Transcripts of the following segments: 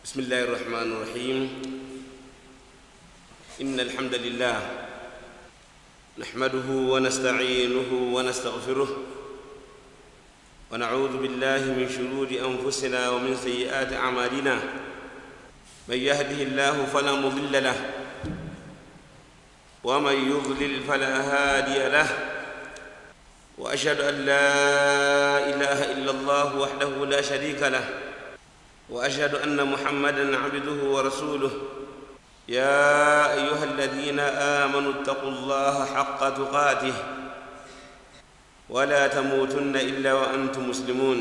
بسم الله الرحمن الرحيم إن الحمد لله نحمده ونستعينه ونستغفره ونعوذ بالله من شرور أنفسنا ومن سيئات أعمالنا من يهده الله فلا مضل له ومن يضلل فلا هادي له واشهد ان لا اله الا الله وحده لا شريك له واشهد ان محمدا عبده ورسوله يا ايها الذين امنوا اتقوا الله حق تقاته ولا تموتن الا وانتم مسلمون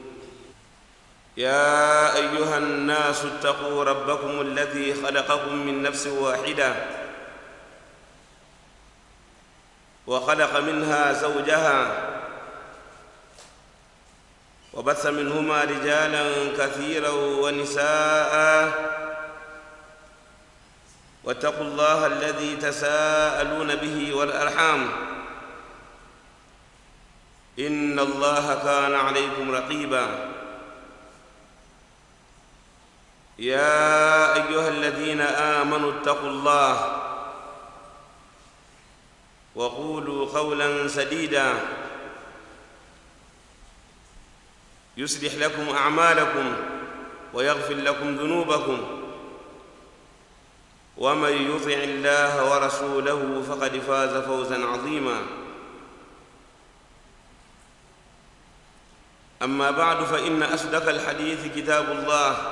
يا ايها الناس اتقوا ربكم الذي خلقكم من نفس واحده وخلق منها زوجها وبث منهما رجالا كثيرا ونساء واتقوا الله الذي تساءلون به والارحام ان الله كان عليكم رقيبا يا ايها الذين امنوا اتقوا الله وقولوا قولا سديدا يصلح لكم اعمالكم ويغفر لكم ذنوبكم ومن يطع الله ورسوله فقد فاز فوزا عظيما اما بعد فان اصدق الحديث كتاب الله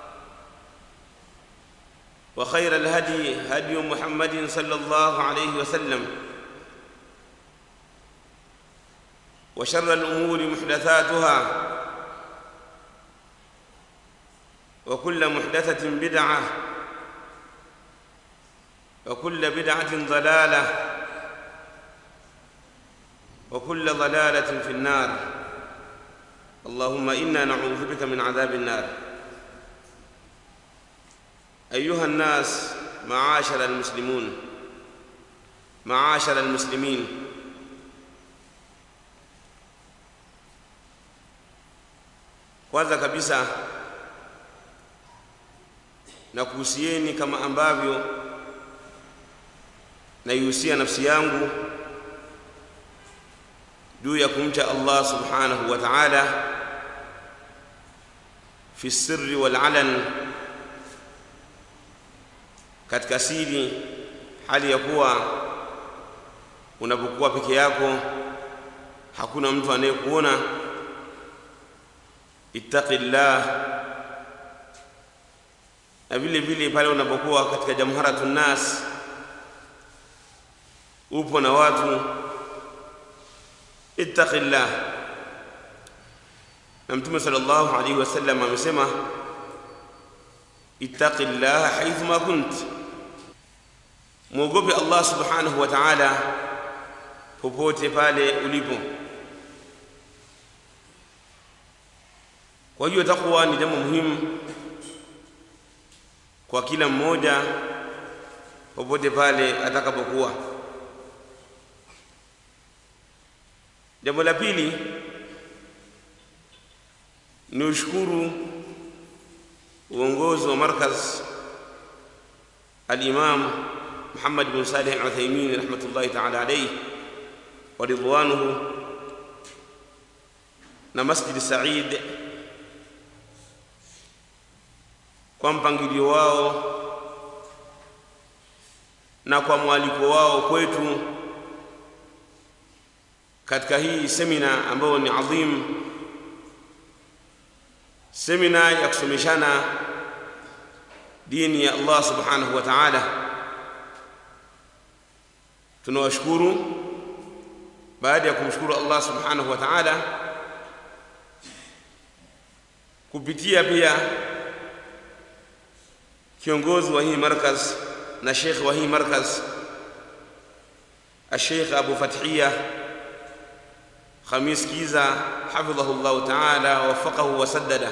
وخير الهدي هدي محمد صلى الله عليه وسلم وشر الامور محدثاتها وكل محدثه بدعه وكل بدعه ضلاله وكل ضلاله في النار اللهم انا نعوذ بك من عذاب النار ايها الناس معاشر المسلمون معاشر المسلمين kwanza kabisa na kuhusieni kama ambavyo naihusia nafsi yangu juu ya kumcha Allah subhanahu wa ta'ala fi sirri wal alan katika siri hali ya kuwa unapokuwa peke yako hakuna mtu anayekuona ittaqillah na vile vile pale unapokuwa katika jamharatu nnas upo na watu ittaqillah na mtume sallallahu alaihi wasallam amesema ittaqillah haithu ma kunt mwogope allah subhanahu wa ta'ala popote pale ulipo kwa hiyo takwa ni jambo muhimu kwa kila mmoja popote pale atakapokuwa jambo la pili ni ushukuru uongozi wa markaz al-imam Muhammad bin Salih al-Uthaymeen rahmatullahi ta'ala alayhi wa ridwanuhu na Masjid Said kwa mpangilio wao na kwa mwaliko wao kwetu katika hii semina ambayo ni adhim semina ya kusomeshana dini ya Allah subhanahu wa ta'ala tunawashukuru baada ya kumshukuru Allah subhanahu wa ta'ala kupitia pia kiongozi wa hii markaz na sheikh wa hii markaz الشيخ أبو فتحية خميس كيزا حفظه الله تعالى ووفقه وسدده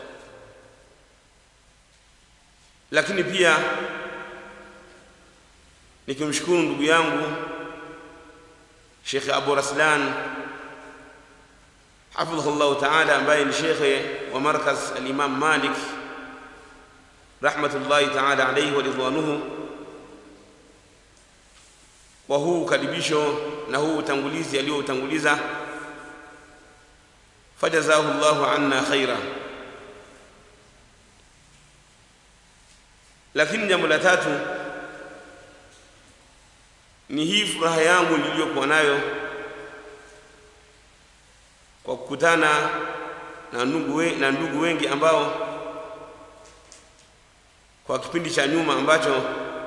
lakini pia nikimshukuru ndugu yangu Sheikh Abu Raslan hafidhahu llahu taala ambaye ni shekhe wa markaz al-Imam Malik rahmatullahi ta'ala alayhi wa ridwanuhu kwa huu ukaribisho na huu utangulizi aliyoutanguliza fajazahu Allahu anna khaira. Lakini jambo la tatu ni hii furaha yangu niliyokuwa nayo kwa kukutana na ndugu, we, na ndugu wengi ambao kwa kipindi cha nyuma ambacho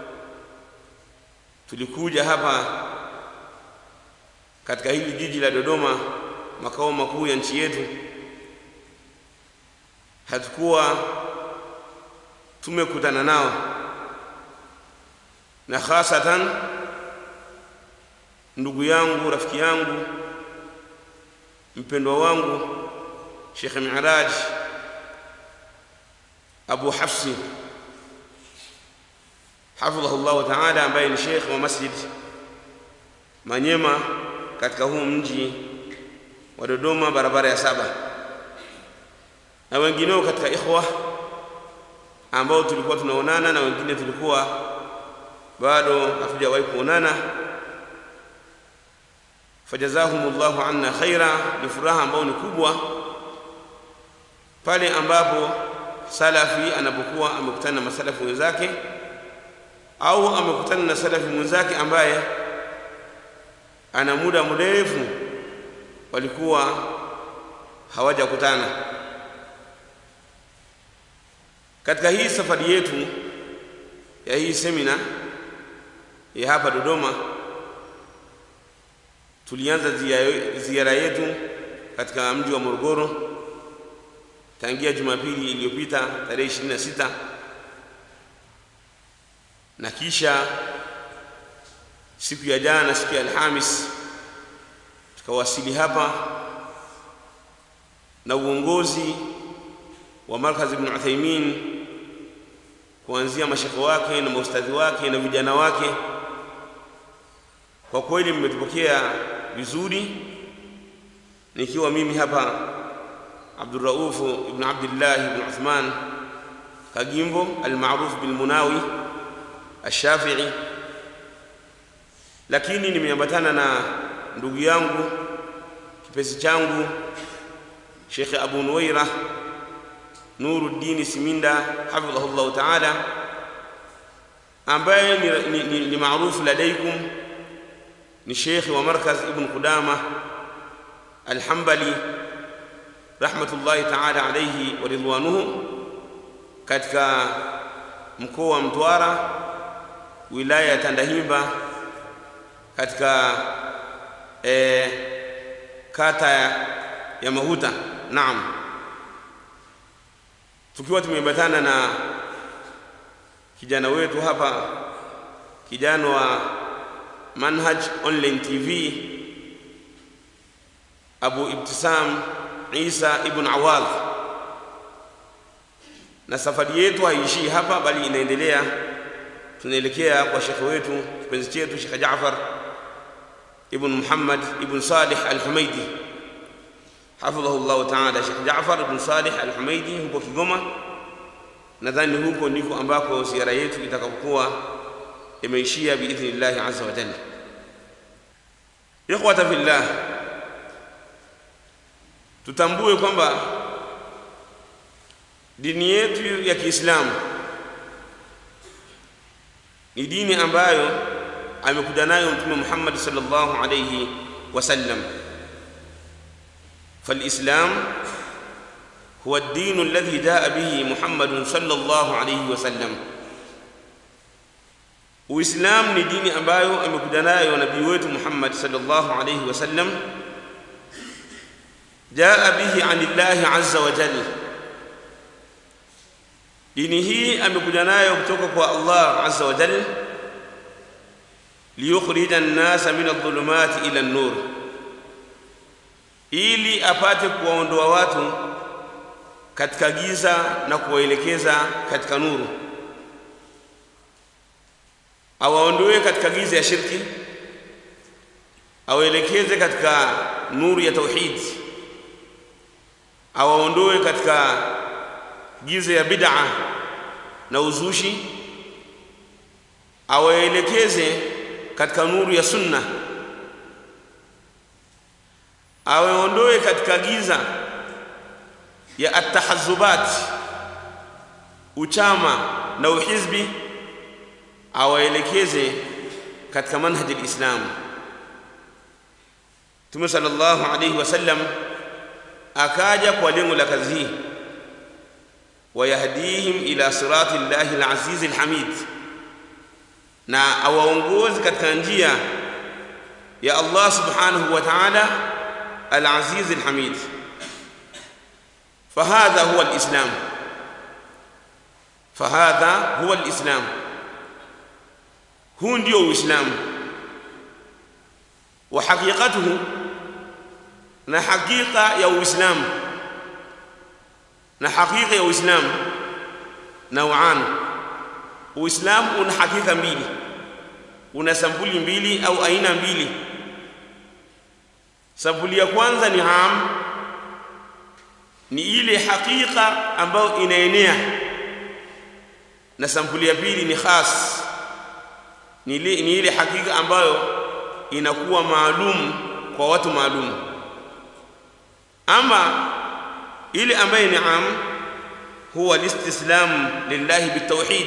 tulikuja hapa katika hili jiji la Dodoma, makao makuu ya nchi yetu, hatukuwa tumekutana nao, na hasatan ndugu yangu, rafiki yangu, mpendwa wangu Sheikh Miraj Abu Hafsi hafidhahu llahu taala, ambaye ni sheikh wa masjid Manyema katika huu mji wa Dodoma, barabara ya saba, na wengineo katika ikhwa ambao tulikuwa tunaonana na wengine tulikuwa bado hatujawahi kuonana. Fajazahum llahu anna khaira, ni furaha ambao ni kubwa pale ambapo salafi anapokuwa amekutana na masalafi wenzake au amekutana na salafi mwenzake ambaye ana muda mrefu walikuwa hawajakutana. Katika hii safari yetu ya hii semina ya hapa Dodoma, tulianza ziara yetu katika mji wa Morogoro tangia Jumapili iliyopita tarehe 26 na kisha siku ya jana, siku ya Alhamis, tukawasili hapa na uongozi wa Markaz Ibn Uthaymin kuanzia mashekhe wake na maustadhi wake na vijana wake. Kwa kweli mmetupokea vizuri, nikiwa mimi hapa Abdurrauf ibn Abdillah ibn Uthman Kagimbo almaruf bilmunawi Ashafii, lakini nimeambatana na ndugu yangu kipenzi changu Sheikh Abu Nuwaira Nuruddin Siminda hafidhahu llahu taala, ambaye ni, ni, ni, ni maarufu ladaikum, ni shekhi wa Markaz Ibn Qudama Alhambali rahmatullahi taala alayhi wa ridwanuhu, katika mkoa wa Mtwara wilaya ya Tandahimba katika e, kata ya, ya Mahuta. Naam, tukiwa tumeambatana na kijana wetu hapa, kijana wa Manhaj Online TV Abu Ibtisam Isa ibn Awadh, na safari yetu haishii hapa, bali inaendelea. Tunaelekea kwa shekhe wetu kipenzi chetu Shekhe Jaafar ibn Muhammad ibn Salih al-Humaidi hafidhahu llahu taala. Shekhe Jaafar ibn Salih al-Humaidi huko Kigoma, nadhani huko ndiko ambako ziara yetu itakapokuwa imeishia biidhnillahi azza wa jalla. Ikhwata fillah, tutambue kwamba dini yetu ya Kiislamu ni dini ambayo amekuja nayo Mtume Muhammad sallallahu alayhi wasallam. Falislam huwa ad-dinu alladhi jaa bihi Muhammadun sallallahu alayhi wasallam, Uislamu ni dini ambayo amekuja nayo nabii wetu Muhammad sallallahu alayhi wasallam, jaa bihi anillahi azza wa jalla dini hii amekuja nayo kutoka kwa Allah azza wa jalla, liyukhrija an-nasa min adh-dhulumati ila an-nur, ili apate kuwaondoa watu katika giza na kuwaelekeza katika nuru, awaondoe katika giza ya shirki, awaelekeze katika nuru ya tauhid, awaondoe katika giza ya bid'a na uzushi awaelekeze katika nuru ya sunna awaondoe katika giza ya atahazubat uchama na uhizbi awaelekeze katika manhaji lislamu Mtume sallallahu alayhi wasallam akaja kwa lengo la kazi hii wayahdihim ila sirati llahi alaziz alhamid na awaongozi katika njia ya Allah subhanahu wa ta'ala alaziz alhamid فهذا هو الإسلام فهذا هو الإسلام هو ndio Uislamu wa haqiqatuhu na hakika ya Uislamu na hakika ya Uislamu nauan Uislamu una hakika mbili una sampuli mbili au aina mbili sampuli ya kwanza ni am ni ile hakika ambayo inaenea na sampuli ya pili ni khas ni ile, ni ile hakika ambayo inakuwa maalum kwa watu maalum ama ile ambayo ni am huwa listislam lillahi bitawhid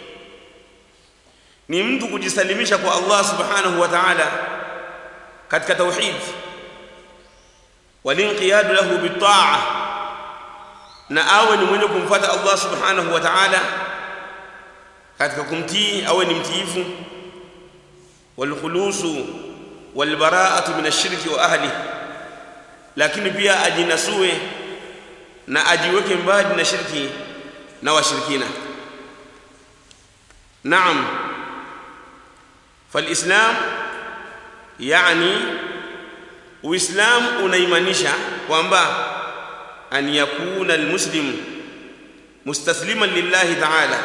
ni mtu kujisalimisha kwa Allah subhanahu wa ta'ala katika tauhid walinqiyadu lahu bitaa na awe ni mwenye kumfuata Allah subhanahu wa ta'ala katika kumtii awe ni mtiifu walkhulusu walbara'atu min ash-shirki wa ahli lakini pia ajinasue na ajiweke mbali na shirki na washirikina naam فالاسلام يعني uislamu unaimanisha kwamba an yakuna almuslim mustasliman lillahi ta'ala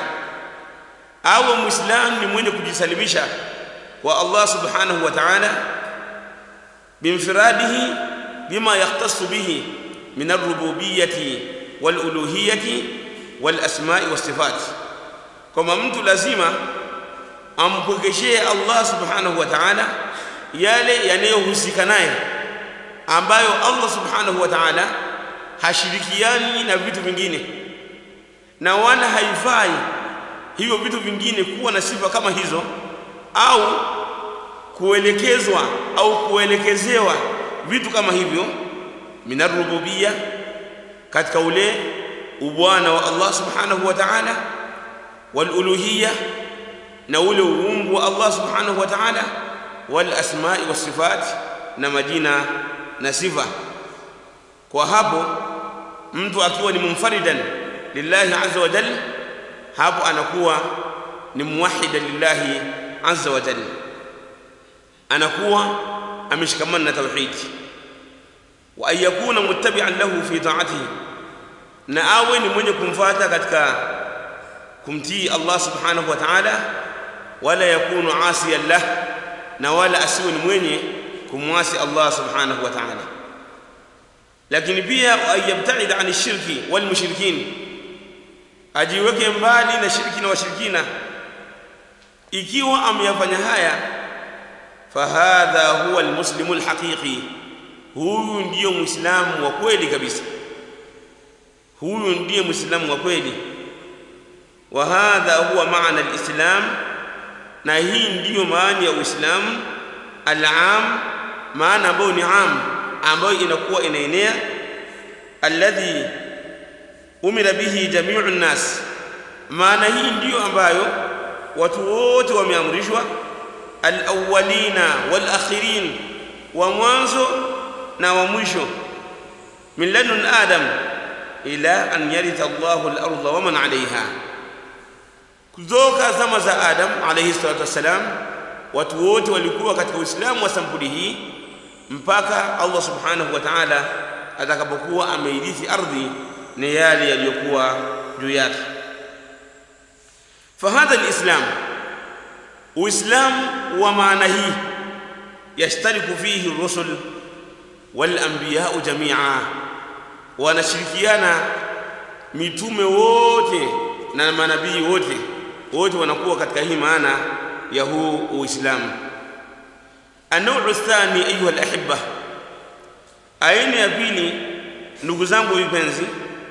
awe muislam ni mwenye kujisalimisha kwa Allah subhanahu wa ta'ala bimfiradihi bima yahtassu bihi min ar-rububiyyati wal-uluhiyyati wal-asma'i was-sifat kama mtu lazima ampokeshee Allah subhanahu wa ta'ala yale yanayohusika naye ambayo Allah subhanahu wa ta'ala hashirikiani na vitu vingine na wala haifai hivyo vitu vingine kuwa na sifa kama hizo au kuelekezwa au kuelekezewa vitu kama hivyo minarububia katika ule ubwana wa Allah subhanahu wa ta'ala waluluhiyya na ule uungu wa Allah subhanahu wa ta'ala wal asma'i was sifat na majina na sifa kwa hapo mtu akiwa ni munfaridan lillahi azza wa jalla hapo anakuwa ni muwahhidan lillahi azza wa jalla anakuwa ameshikamana na tauhid wa an yakuna muttabi'an lahu fi ta'atihi na awe ni mwenye kumfuata katika kumtii Allah subhanahu wa ta'ala wala yakunu asiyan lah na wala asiwe ni mwenye kumwasi Allah subhanahu wa ta'ala lakini pia ayabtaid an shirki wal mushrikin ajiweke mbali na shirki na washirikina ikiwa ameyafanya haya fahadha huwa almuslimu alhaqiqi huyu ndiyo muislamu wa kweli kabisa huyu ndiye muislamu wa kweli wa hadha huwa maana alislam na hii ndiyo maana ya uislamu alam maana ambayo ni am ambayo inakuwa inaenea alladhi umira bihi jamiu nnas maana hii ndiyo ambayo watu wote wameamrishwa alawwalina walakhirin wa mwanzo na wa mwisho min ladun adam ila an yaritha Allahu al-ardha wa man 'alayha kutoka zama za Adam alayhi salatu wassalam watu wote walikuwa katika Uislamu wa sampuli hii mpaka Allah subhanahu wa ta'ala atakapokuwa ameirithi ardhi na yale yaliyokuwa juu yake fahadha alislam uislamu wa maana hii yashtariku fihi rusul wal anbiya'u jami'a wanashirikiana mitume wote na manabii wote wote wanakuwa katika hii maana ya huu uislamu النوع الثاني أيها الأحبة aina ya pili ndugu zangu vipenzi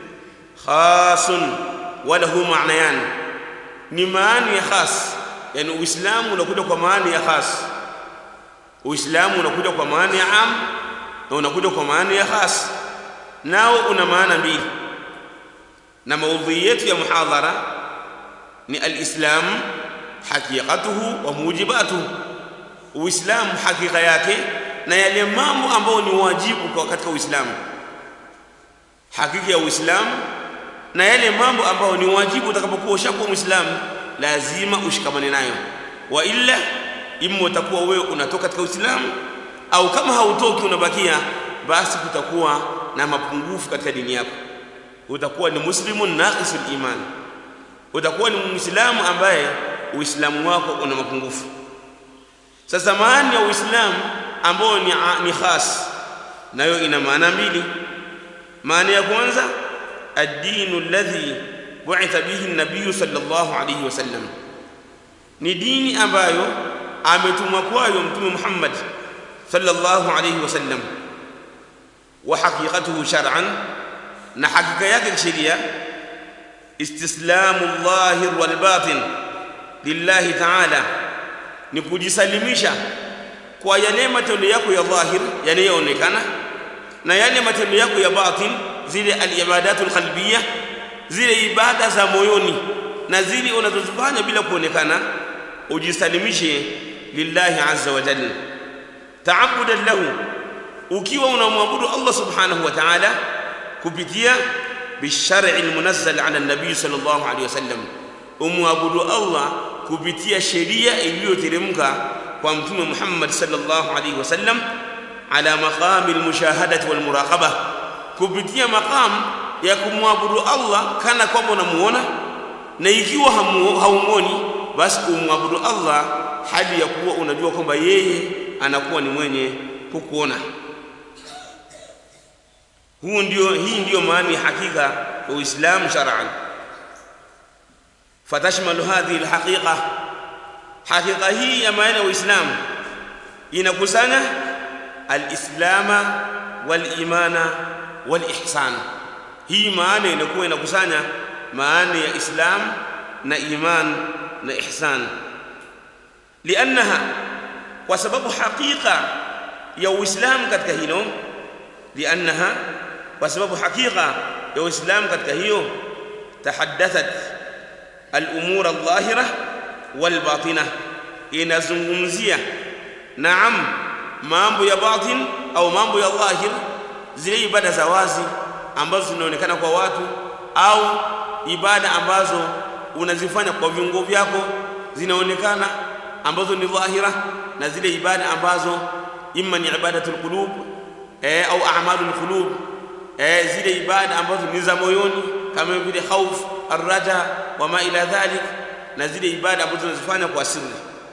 khasun walahu maanayan ni maana ya khas yani uislamu unakuja kwa maana ya khas uislamu unakuja kwa maana ya am na unakuja kwa maana ya khas nao una maana mbili na maudhui yetu ya muhadhara ni alislam haqiqatuhu wa mujibatuhu uislamu hakika yake na yale mambo ambayo ni wajibu kwa katika uislamu hakika ya uislamu na yale mambo ambayo ni wajibu utakapokuwa ushakuwa muislamu lazima ushikamane nayo wa illa imma utakuwa wewe unatoka katika uislamu au kama hautoki unabakia basi kutakuwa na mapungufu katika dini yako utakuwa ni muslimun naqisul iman utakuwa ni muislamu ambaye uislamu wako una mapungufu sasa maana ya uislamu ambayo ni, ni khas nayo ina maana mbili maana ya kwanza ad-dinu alladhi bu'itha bihi an-nabiy sallallahu alayhi wasallam ni dini ambayo ametumwa kwayo mtume Muhammad sallallahu alayhi wasallam wa haqiqatuhu shar'an na hakika yake kisheria istislamu dhahir wal batin lillahi ta'ala ni kujisalimisha kwa yale matendo yako ya dhahir yanayoonekana na yale matendo yako ya batin zile al-ibadatul qalbiyya zile ibada za moyoni na zile unazozifanya bila kuonekana ujisalimishe lillahi azza wa jalla ta'abbudan lahu ukiwa unamwabudu Allah subhanahu wa ta'ala kupitia bishar'i almunazzal ala an-nabiy sallallahu alayhi wasallam umwabudu Allah kupitia sheria iliyoteremka kwa mtume Muhammad sallallahu alayhi wasallam ala maqami almushahadati walmuraqaba kupitia maqam ya kumwabudu Allah kana kwamba unamuona na ikiwa haumuoni basi umwabudu Allah hali ya kuwa unajua kwamba yeye anakuwa ni mwenye kukuona huu ndio hii ndio maana ya hakika ya Uislamu shar'an fatashmalu hadhihi alhaqiqa hakika hii ya maana ya Uislamu inakusanya alislama walimana walihsan hii maana inakuwa inakusanya maana ya islam na iman na ihsan liannaha kwa sababu hakika ya uislamu katika hilo liannaha kwa sababu hakika ya uislamu katika hiyo tahaddathat al-umur adh-dhahira wal-batina inazungumzia naam mambo ya batin au mambo ya dhahir zile ibada za wazi ambazo zinaonekana kwa watu au ibada ambazo unazifanya kwa viungo vyako zinaonekana ambazo ni dhahira na zile ibada ambazo imma ni ibadatul qulub eh, au a'malul qulub eh, zile ibada ambazo ni za moyoni kama vile khauf arraja wama ila dhalik na zile ibada ambazo unazifanya kwa siri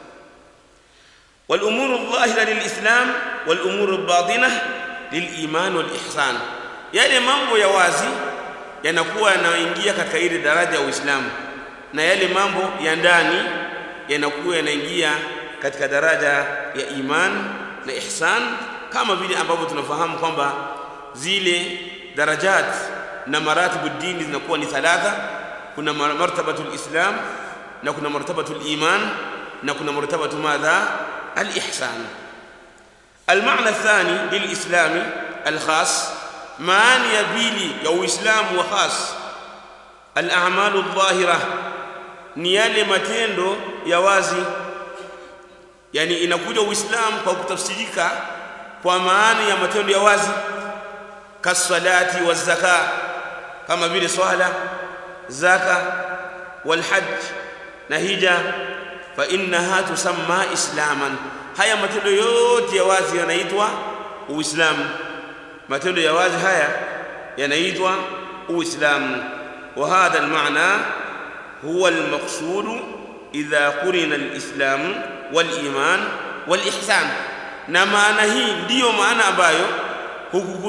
والامور الظاهره للاسلام والامور الباطنه للايمان والاحسان yale mambo ya wazi yanakuwa yanaingia katika ile daraja ya Uislamu na yale mambo ya ndani yanakuwa yanaingia katika daraja ya iman na ihsan kama vile ambavyo tunafahamu kwamba zile darajat na maratibu dini zinakuwa ni thalatha kuna martabatul islam na kuna martabatul iman na kuna martabatu madha الإحسان المعنى الثاني للإسلام الخاص معنى يبيلي أو إسلام وخاص الأعمال الظاهرة نيالي matendo ya wazi yani inakuja uislamu kwa kutafsirika kwa maana ya matendo ya wazi kasalati wazaka kama vile swala zaka walhajj na hija fa innaha tusamma islaman haya matendo yote ya wazi yanaitwa uislamu matendo ya wazi haya yanaitwa uislamu wa hadha almaana huwa almaqsud idha qurina alislam waliman walihsan na maana hii ndiyo maana ambayo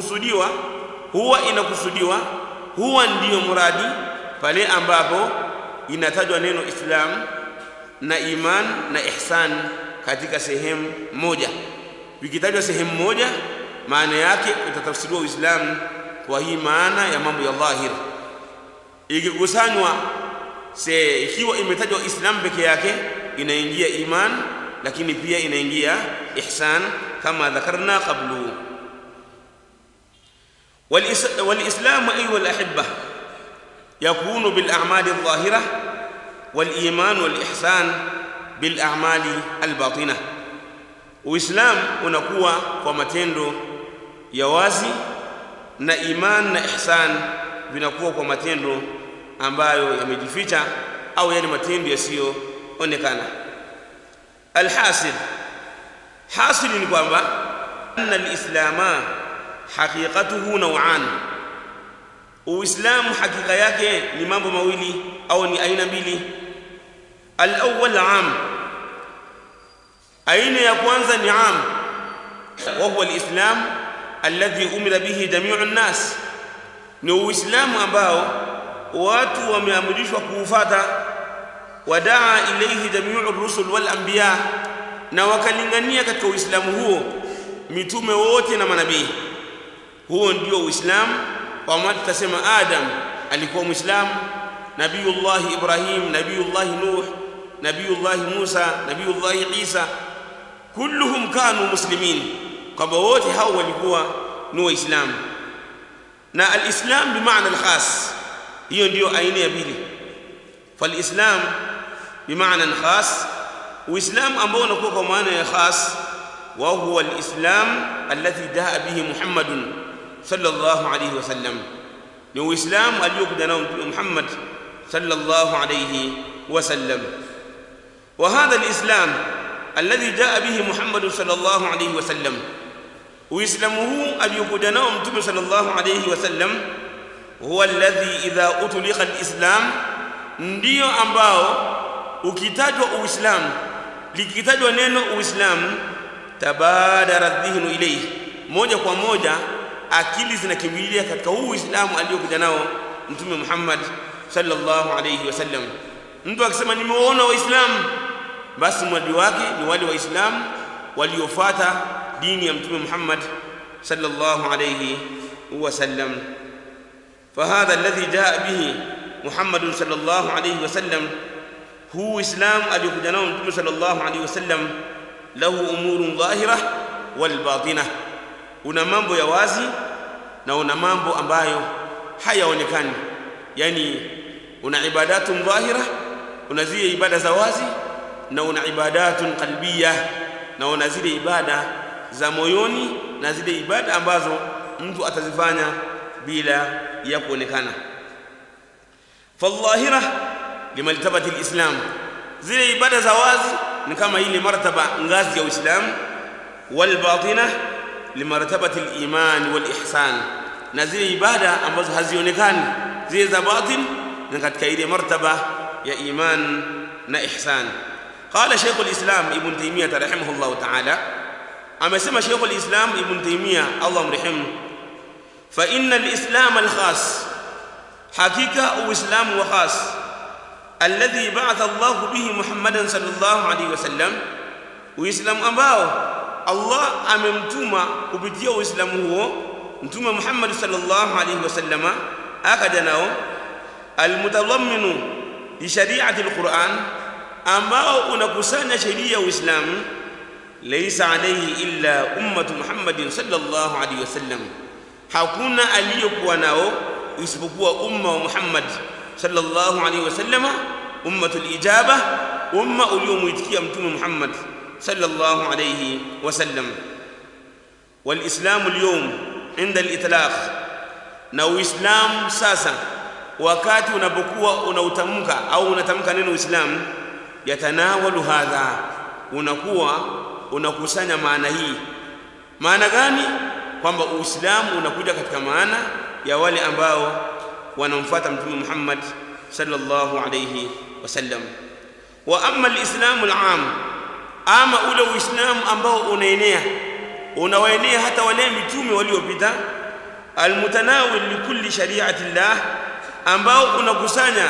hukukusudiwa huwa inakusudiwa huwa ndiyo muradi pale ambapo inatajwa neno islam na iman na ihsan katika sehemu moja vikitajwa sehemu moja maana yake utatafsiriwa uislamu kwa hii maana ya mambo ya dhahir ikikusanywa se ikiwa imetajwa islam peke yake inaingia iman lakini pia inaingia ihsan kama dhakarna qablu والإسلام أيها الأحبة يكون بالأعمال الظاهرة والإيمان والإحسان بالأعمال الباطنة Uislamu unakuwa kwa matendo ya wazi na iman na ihsan vinakuwa kwa matendo ambayo yamejificha au yale matendo yasiyoonekana. Alhasil, hasil ni kwamba anna alislama haqiqatuhu naw'an, Uislamu hakika yake ni mambo mawili au ni aina mbili. Al-awwal 'am aina ya kwanza ni am wa huwa alislam alladhi umira bihi jamiu nnas ni uislamu ambao watu wameamrishwa kuufata wadaa ilayhi jamiu rusul wal anbiya na wakalingania katika uislamu huo mitume wote na manabii huo ndio uislamu kwa maana tutasema adam alikuwa muislamu nabiyullah ibrahim nabiyullah nuh nabiyullah musa nabiyullah isa kulluhum kanu muslimin kwamba wote hao walikuwa ni waislamu na alislam bimaana alkhas hiyo ndiyo aina ya pili falislam bimaana khas uislam ambao unakuwa kwa maana ya khas wa huwa alislam alladhi jaa bihi muhammadun sallallahu alayhi wasallam ni uislamu aliyokuja nao mtume muhammad sallallahu alayhi wasallam وهذا الإسلام الذي جاء به محمد صلى الله عليه وسلم وإسلامه أبيكوجا نوم متوم صلى الله عليه وسلم هو الذي إذا أطلق الإسلام ndio ambao ukitajwa uislamu likitajwa neno uislamu tabadara dhihnu ilayhi moja kwa moja akili zinakimbilia katika huu uislamu aliyokuja nao mtume Muhammad sallallahu alayhi wasallam mtu akisema nimeona waislamu basi mradi wake ni wale waislamu waliofuata dini ya mtume Muhammad sallallahu alayhi wasallam فهذا الذي جاء به محمد صلى الله عليه وسلم هو اسلام اليكوجا نao mtume صلى الله عليه وسلم له امور ظاهره والباطنه una mambo ya wazi na una mambo ambayo hayaonekani yani una ibadatun dhahira una zile ibada za wazi na una ibadatun qalbiya na una zile ibada za moyoni na zile ibada ambazo mtu atazifanya bila ya kuonekana fadhahira limaltabati alislam zile ibada za wazi ni kama ile martaba ngazi ya uislamu walbatina limartabati aliman walihsan na zile ibada ambazo hazionekani zile za batin ni katika ile martaba ya iman na ihsan قال شيخ الإسلام ابن تيمية رحمه الله تعالى أما سمى شيخ الإسلام ابن تيمية الله مرحمه فإن الإسلام الخاص حقيقة وإسلام وخاص الذي بعث الله به محمدا صلى الله عليه وسلم وإسلام أباه الله أممتما كبتيا وإسلام هو متوما محمد صلى الله عليه وسلم أكدناه المتضمن لشريعة القرآن ambao unakusanya sheria ya Uislamu laysa alayhi illa ummatu Muhammadin sallallahu alayhi wasallam hakuna aliyokuwa nao isipokuwa umma wa Muhammad sallallahu alayhi wasallam ummatul ijaba umma uliomuitikia mtume Muhammad sallallahu alayhi wasallam walislamu اليوم عند الاطلاق na uislamu sasa wakati unapokuwa unautamka au unatamka neno uislamu yatanawalu hadha unakuwa unakusanya maana hii maana gani kwamba uislamu unakuja katika maana ya wale ambao wanamfuata mtume Muhammad sallallahu alayhi wasallam wa amma alislamu alam ama ule uislamu ambao unaenea unawaenea hata wale mitume waliopita almutanawil likulli shari'ati llah ambao unakusanya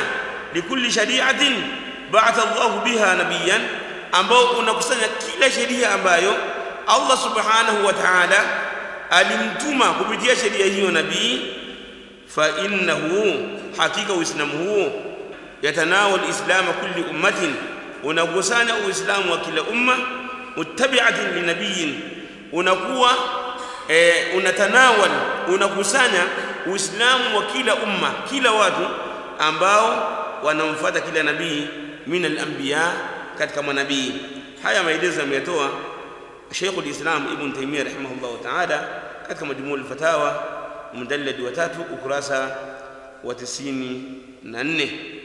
likulli shari'atin ba'atha Allah biha nabiyan ambao unakusanya kila sheria ambayo Allah subhanahu wa ta'ala alimtuma kupitia sheria hiyo nabii fa innahu hakika uislamu huo yatanawal islama kulli ummatin unakusanya uislamu wa kila umma muttabi'atin linabiyin unakuwa e, unatanawal unakusanya uislamu wa kila umma kila watu ambao wanamfuata kila nabii min al-anbiya katika manabii haya maelezo ameyatoa Sheikh al-Islam Ibn Taymiyyah rahimahullah ta'ala katika majmuu al-fatawa mudallad wa tatu ukurasa wa 94